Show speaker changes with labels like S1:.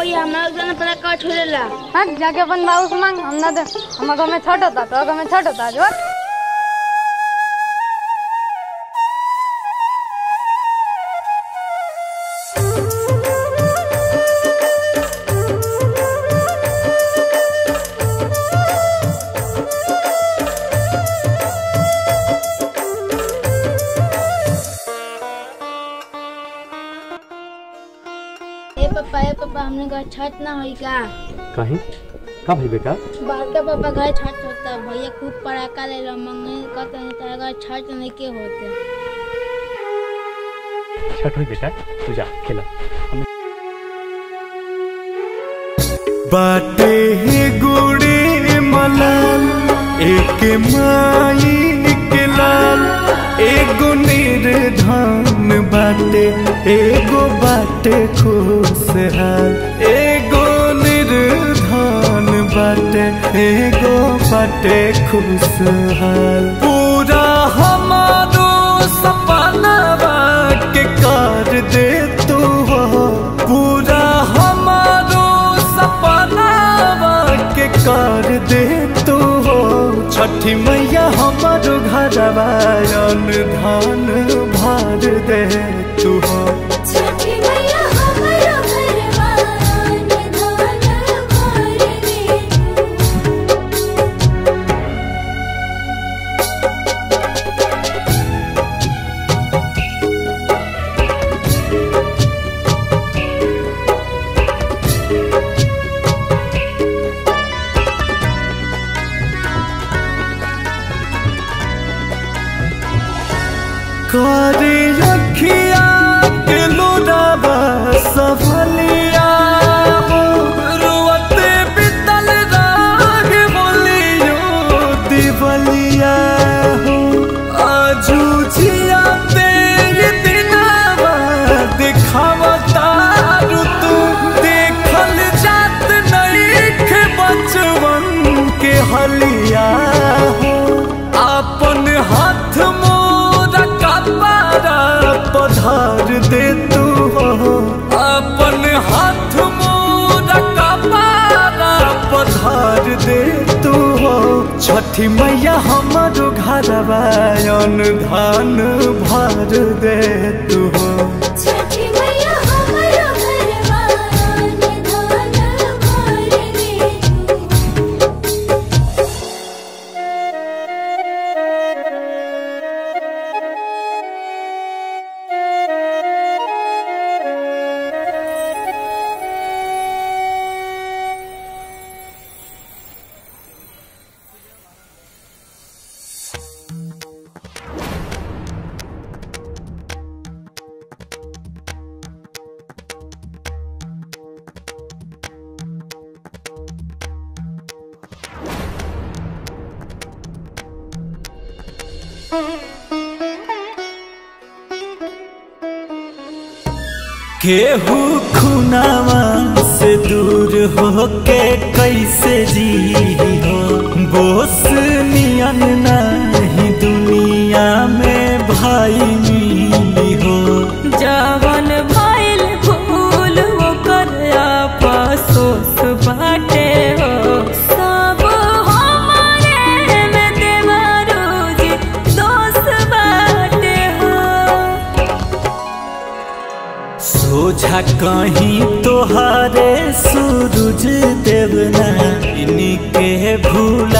S1: भैया हमारा गाना पता का छोड़ेला
S2: हाँ जाके अपन बाबू से मांग हम ना दे हमारे गाँव में छठ होता तो गाँव में छठ होता जो
S1: ए पापा ए पापा हमने घर छठ ना होई का
S3: कहीं का भाई बेटा
S1: बाहर पापा घर छठ होता भैया खूब पड़ाका ले लो मंगे कहते हैं तारा घर छठ नहीं के होते
S3: छठ हुई बेटा तू जा खेला हम
S4: बाटे ही गुड़ी मलाल एक माई के लाल एगो निर्धन बाटे एगो बाटे खुशहाल एगो निर्धन बाटे एगो बाटे खुशहाल पूरा हमारो सपना के कर दे तू हो पूरा हमारो सपना के कर दे तू हो छठी मैया हमारो घरवा धान भर दे तू हो करे रखिया के लोडाबा सफलिया हो रुवते बितल राग बोलियो दिवलिया हो आजू जिया तेरे दिनावा दिखावता ऋतु देखल जात नहीं के बचवन के हलिया हो अपन हाथ मोरा कपारा पधार दे तू हो अपन हाथ मोरा कपारा पधार दे तू हो छठी मैया हमारो घरवा धान भर दे तू हो केहू खुनावा से दूर हो के कैसे जी हो बोस नियन नहीं दुनिया में भाई मिली हो
S5: जवन भइल भूल ओकर आपसोस बाटे हो सब हमारे में देवरोजी दोष बाटे हो
S4: सोझा कहीं तोहारे सूरज देवना इनके भूला